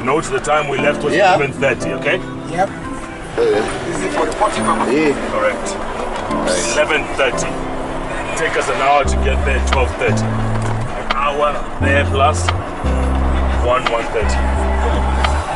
Note the time we left was Yeah. 11.30, okay? Yep. Is it for the party purpose? Yeah. Correct. 11.30. Take us an hour to get there, 12.30. An hour there plus 1, 1.30.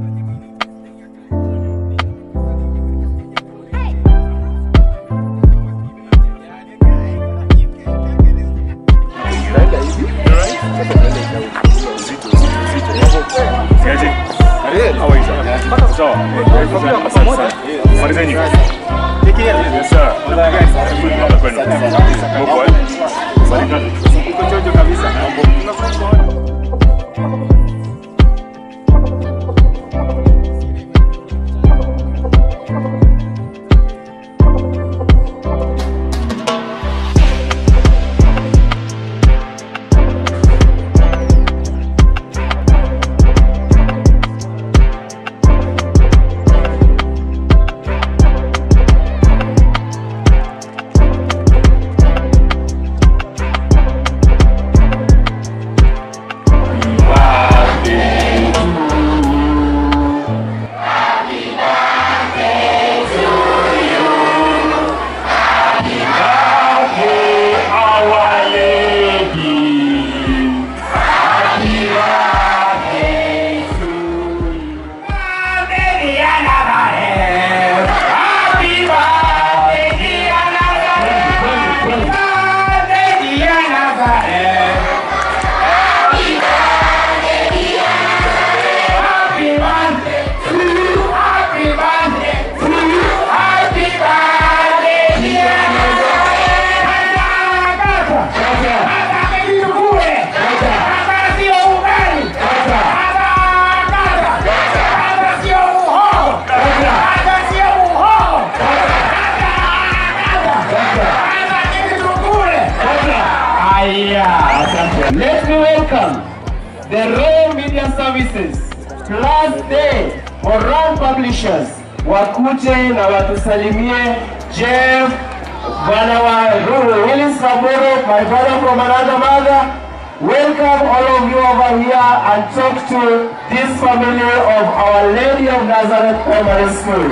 Let me welcome the Raw Media Services Plus Day Moran Publishers wakuje na watusalimie Jeff bwana wa Ruru Willis Samburu, my brother from another mother. Welcome all of you over here and talk to this family of Our Lady of Nazareth Primary School.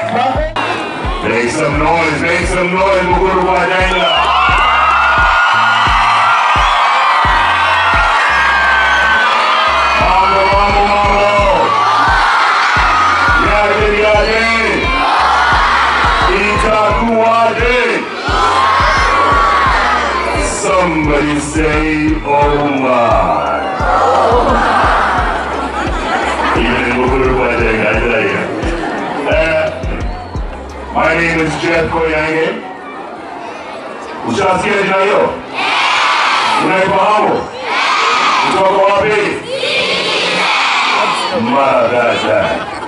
Make some noise, make some noise, Muguru Wajenga. Mambo, mambo, mambo. Yaje, yaje. Itakuwaje. Somebody say, oh my. Even in Muguru Wajenga, I tell you. Uh, My name is Jeff Koyange. Ushasikia jina hiyo? Unaifahamu? Kutoka wapi? Madada.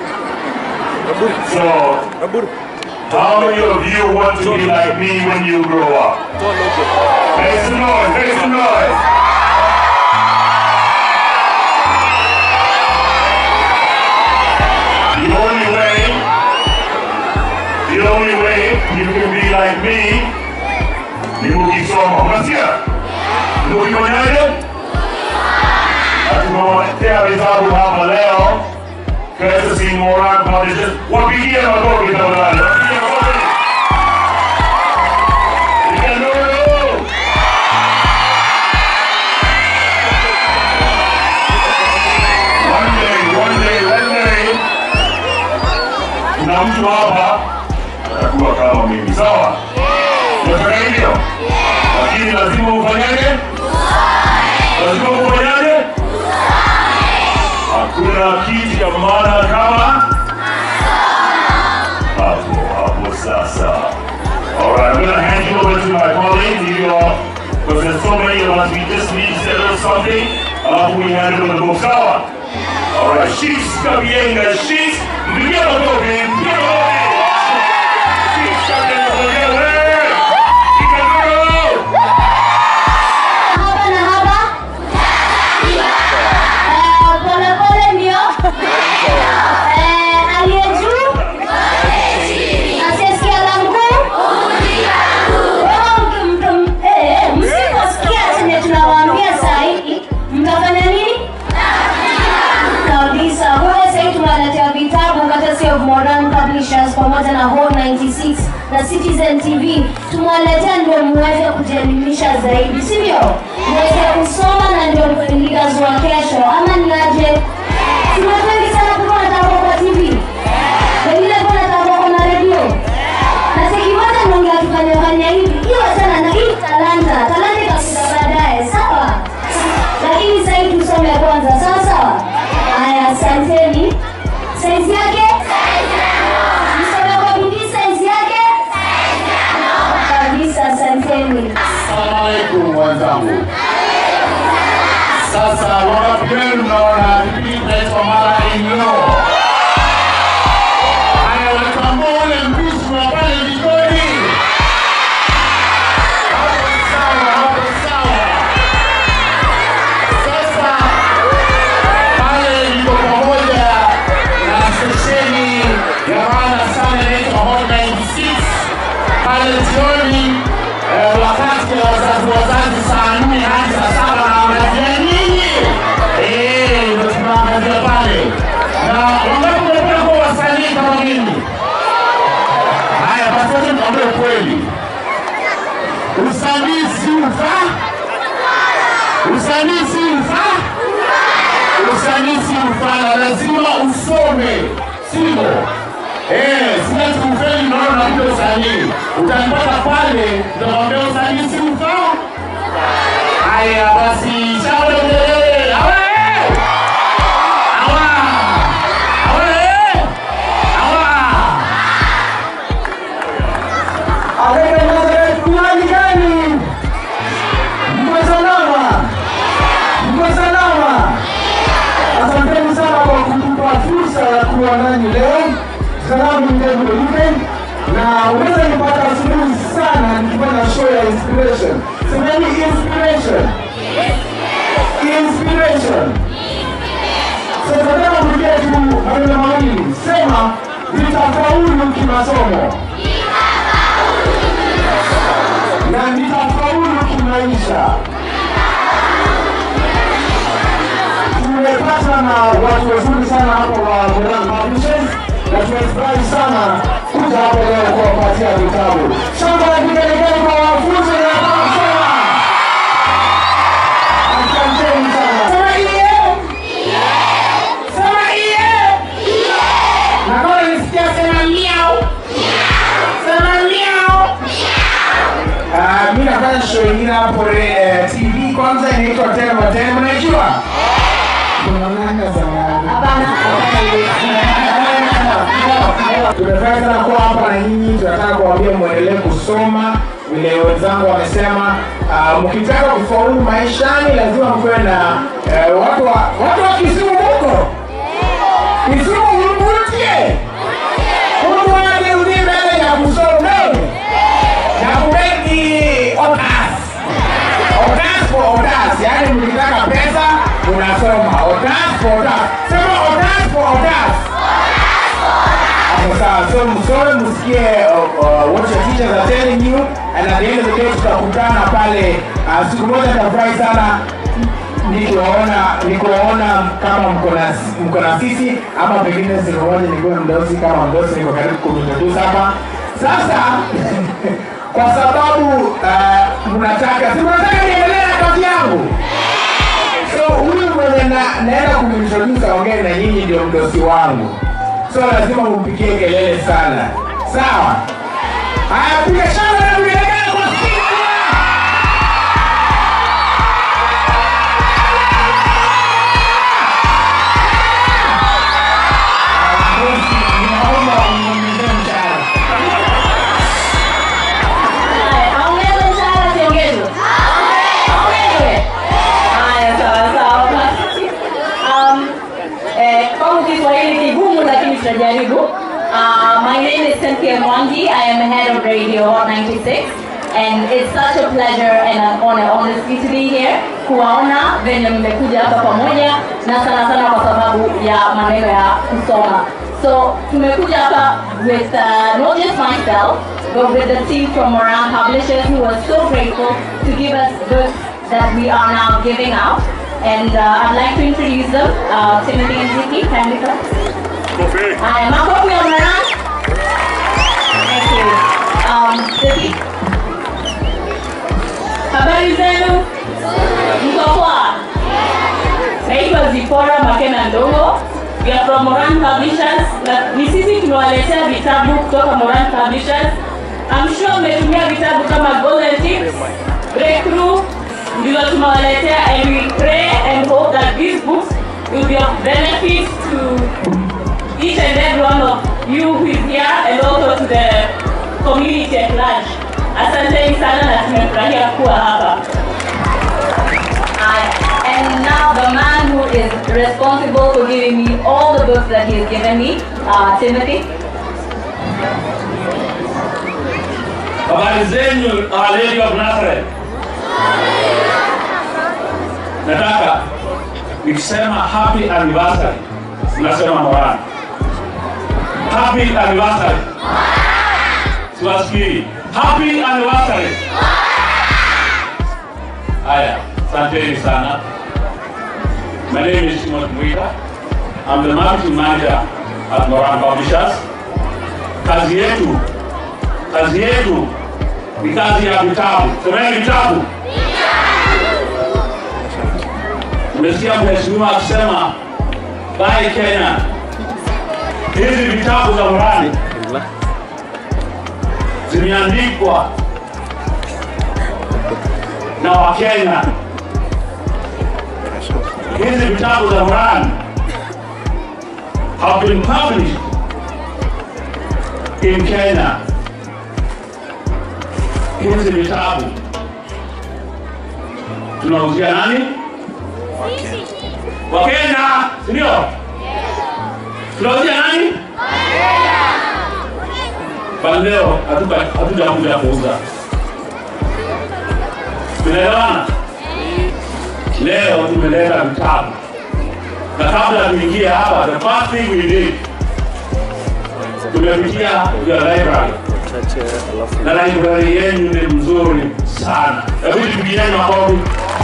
So, how many of you want to be like me when you grow up? Make some noise, make some noise. The only way the only way you can be like me ni mukisoma. Unasikia? Ni ukifanyaje? Tumewaletea vitabu hapa leo. Courtesy Moran Publishers. Wapigie makofi tafadhali. Wapigie makofi. Piga nuru. One day, one day, one day kuna mtu hapa atakuwa kama mimi, sawa? Unataka hivyo? Lakini lazima ufanyaje? Lazima ufanyaje? Hakuna kitu cha maana kama hapo hapo. Sasa, all right, I'm gonna hand you over to my colleague. You are, because there's so many of us, we just need to say a little something. Alafu we hand it over to Sawa. All right, she's Kabienga, she's mpigie makofi, mpigie makofi. She's Kabienga, wewe. Kikagoro. haba na haba Eh, pole pole ndio Eh, aliye juu asiyesikia la mkuu Wewe mtu- mtu- eh, eh, msiposikia chenye tunawaambia saa hii mtafanya nini kabisa Publishers pamoja na Home 96 na Citizen TV tumewaletea ndio muweze kujielimisha zaidi, sivyo? Muweze kusoma na ndio leaders wa kesho, ama ni aje? Si watu wengi sana kuwa wanataka kwa TV, wengine kuwa wanataka kwa na redio na siku moja Mungu akifanya fanya hivi, hiyo sana na hii talanta, talanta itakuja baadaye, sawa? Lakini sasa hivi tusome kwanza, sawa sawa? Haya, asanteni. Saizi yake? Msome kwa bidii saizi yake? Kabisa, asanteni. Assalamu alaikum wenzangu. Sasa wangapi wenu mnaona kipindi kinaitwa mara inyo? Haya, watambua ule mpishi wa pale jikoni. Hapo sawa, hapo sawa. Sasa pale niko pamoja na stesheni ya maana sana inaitwa Hot 96 pale jioni eh, wakati wa wazazi wazazi saa nne hadi saa saba na wangazia nyinyi Eh, ndio tunaangazia pale na wangapi mnapenda kuwa wasanii kama mimi haya basi wacha nikwambie kweli usanii si ufaa usanii si ufaa usanii si ufaa lazima usome sivyo Eh, sina tukufeli naona nakuja usanii. Utanipata pale, utakwambia usanii si ufaa. Haya basi, shauri kelele. Awe! Awa! Awe! Awa! Aleke Nazareth kunywaji gani? Mko salama? Mko salama? Asanteni sana kwa kutupa fursa ya kuwa nanyi leo. Salamu ndefu Luke na unaweza nipata asubuhi sana nikifanya show ya inspiration. Semeni inspiration. Inspiration. Sasa nataka kurudia tu maneno mawili. Sema nitafaulu kimasomo. na nitafaulu kimaisha. Tumepata na watu wazuri sana hapo wa Moran Publishers na tumefurahi sana kuja hapo leo kuwapatia vitabu. Shamba la vigelegele kwa wanafunzi na kusoma. Asanteni sana. Sema iye. Sema iye. Na kama nisikia sema miau. Sema miau. Uh, mi nafanya show ingine hapo eh, TV kwanza inaitwa Tena Matena, mnaijua? Tunaonana zamani. Tumefurahi sana kuwa hapa na nyinyi, tunataka kuwaambia mwendelee kusoma vile wenzangu wamesema. Uh, mkitaka kufaulu maishani lazima mkuwe na uh, watu wa watu wa Kisumu huko Kisumu mvutie Mungu wake uliye mbele ya kusoma na kubenki otas otas for otas, yani mkitaka pesa unasoma otas for otas. Sema otas for otas. Hapo sawa, so msome msikie uh, uh, what your teachers are telling you and at the end of the day tutakutana pale. Uh, siku moja nitafurahi sana nikiwaona nikiwaona kama mko na mko na sisi ama pengine siku moja nikiwa mdosi kama mdosi niko karibu kumintroduce hapa sasa kwa sababu uh, mnataka si mnataka niendelee na kazi yangu so huyu mwenye na, naenda kumintroduce aongee na nyinyi ndio mdosi wangu so lazima mumpigie kelele sana sawa haya piga shangwe na vigelegele kwa Steve. Naomba uniongezee mshahara. Haya, aongeze mshahara siongezwe? Aongezwe. Haya, sawa sawa. Basi. Um, eh, kwangu Kiswahili kigumu lakini tutajaribu. Uh, my name is Cynthia Mwangi. I am the head of Radio Hot 96 and it's such a pleasure and an honor honestly to be here kuwaona venye mmekuja hapa pamoja na sana sana kwa sababu ya maneno ya kusoma. So tumekuja hapa with uh, not just myself but with the team from Moran Publishers who are so grateful to give us books that we are now giving out. And uh, I'd like to introduce them, uh, Timothy and Vicky, kindly come. Kofi. Haya, makofi ya Moran. Um, Zeki. Habari zenu? Mko poa? Naitwa Zipora Makena Ndongo. We are from Moran Publishers. Na ni sisi tumewaletea vitabu kutoka Moran Publishers. I'm sure mmetumia vitabu kama Golden Tips, Breakthrough, ndizo tumewaletea and we pray and hope that these books will be of benefit to each and every one of you who is here and also to the community at large. Asanteni sana na tumefurahia kuwa hapa. I, and now the man who is responsible for giving me all the books that he has given me, uh, Timothy. Habari zenyu Our Lady of Nazareth. Nataka nikisema happy anniversary, nasema Moran. Happy anniversary. Siwasikii. Happy anniversary. Haya, asanteni sana. My name is Timothy Mwita. I'm the marketing manager at Moran Publishers. Kazi yetu kazi yetu ni kazi ya vitabu. Semeni vitabu. Umesikia mheshimiwa akisema Buy Kenya. Hizi vitabu za Morani zimeandikwa na Wakenya. Hizi vitabu za Morani have been published in Kenya hizi vitabu tunauzia nani? Wakenya, si ndio? Tunauzia nani? Bali leo hatuka- hatujakuja kuuza. Tunaelewana? Leo tumeleta vitabu, na kabla tuingie hapa, the first thing we did tumepitia your library na library yenu ni mzuri sana. Hebu tupigieni makofi.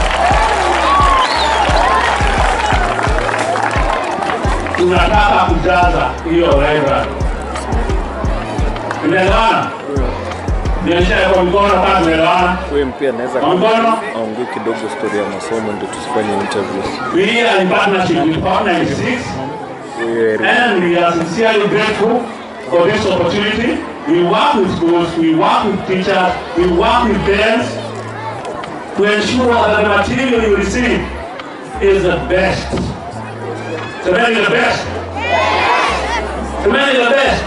Tunataka kujaza hiyo library. Tunaelewana? Nionyesha kwa mkono kama tunaelewana. Wewe pia naweza Kwa mkono. aongee kidogo story ya masomo ndio tusifanye interview. We are in partnership with Power 96 Wewe and we are sincerely grateful for this opportunity. We work with schools, we work with teachers, we work with parents to ensure that the material you receive is the best. To make it the best. To make it the best.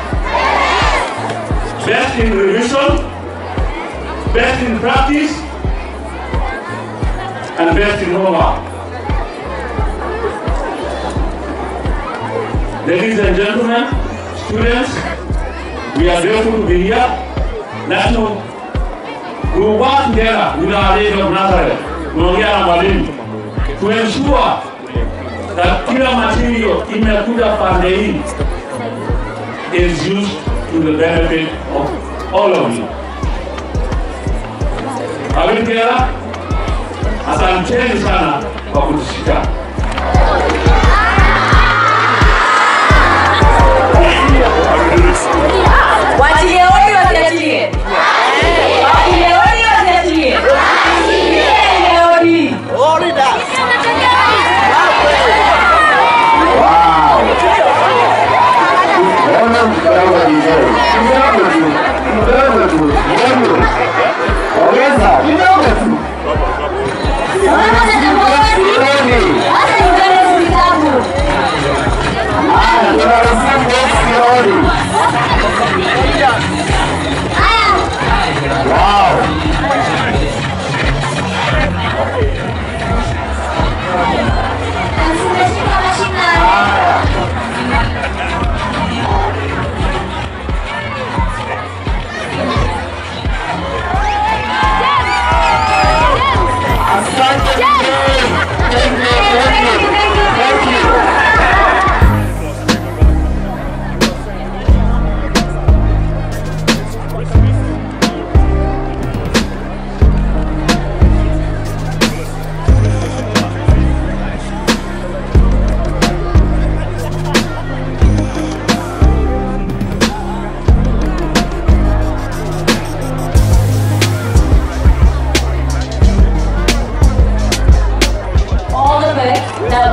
Best in revision, best in practice, and best in homework. Ladies and gentlemen, students, we are grateful to be here. That to, we will work together with our Lady of Nazareth, tunaongea na mwalimu, to ensure that kila material imekuja pande hii is used to the benefit of all of you. Are we together? Asanteni sana kwa kutushika. Waachilie hodi wasiachilie. Waachilie hodi wasiachilie. Waachilie hodi. Ona mkidogo vizuri. Kidogo tu. Kidogo tu. Kidogo. Ongeza. Kidogo tu. Kidogo.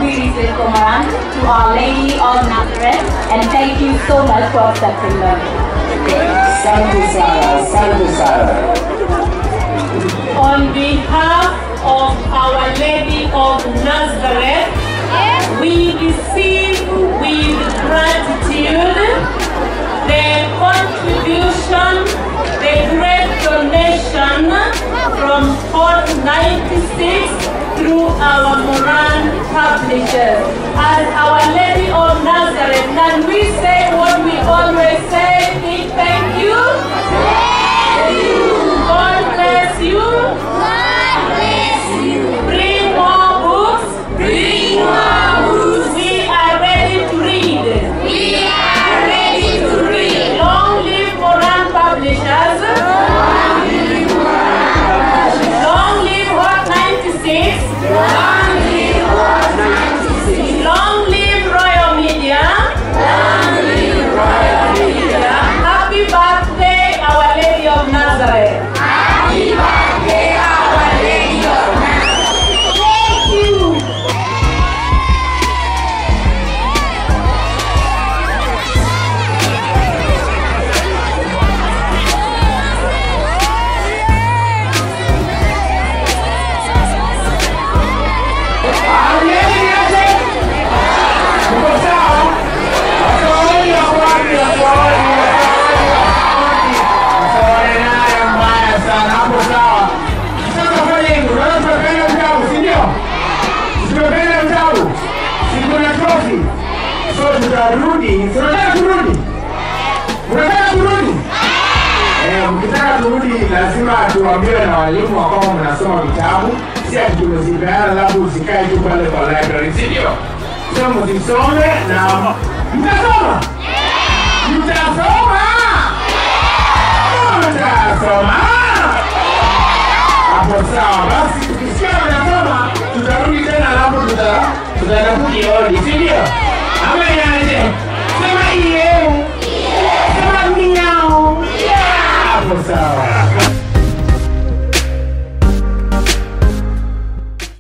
really sweet Komaran to Our Lady of Nazareth and thank you so much for accepting them. Asante sana, asante sana. On behalf of Our Lady of Nazareth, we receive with gratitude the contribution, the great donation from Port 96 through our Moran publishers. As Our Lady of Nazareth, can we say what we always say? Big thank you. God bless you. Bring more books. Bring more books. We are ready to read. We are ready to read. Long live Moran Publishers. Long live Hot 96. Long live Hot 96. Long live Royal Media. Long live Royal Media. Happy birthday, Our Lady of Nazareth. Happy birthday, Our Lady of Nazareth. Thank you. tutarudi tunataka turudi unataka turudi Eh, mkitaka turudi lazima tuambiwe na walimu wa kwamba mnasoma vitabu si ati tumezipeana labda usikae tu pale kwa library si ndio so mzisome na mtasoma mtasoma mtasoma hapo sawa basi tukisikia mnasoma tutarudi tena alafu tuta- tutaenda kujioni si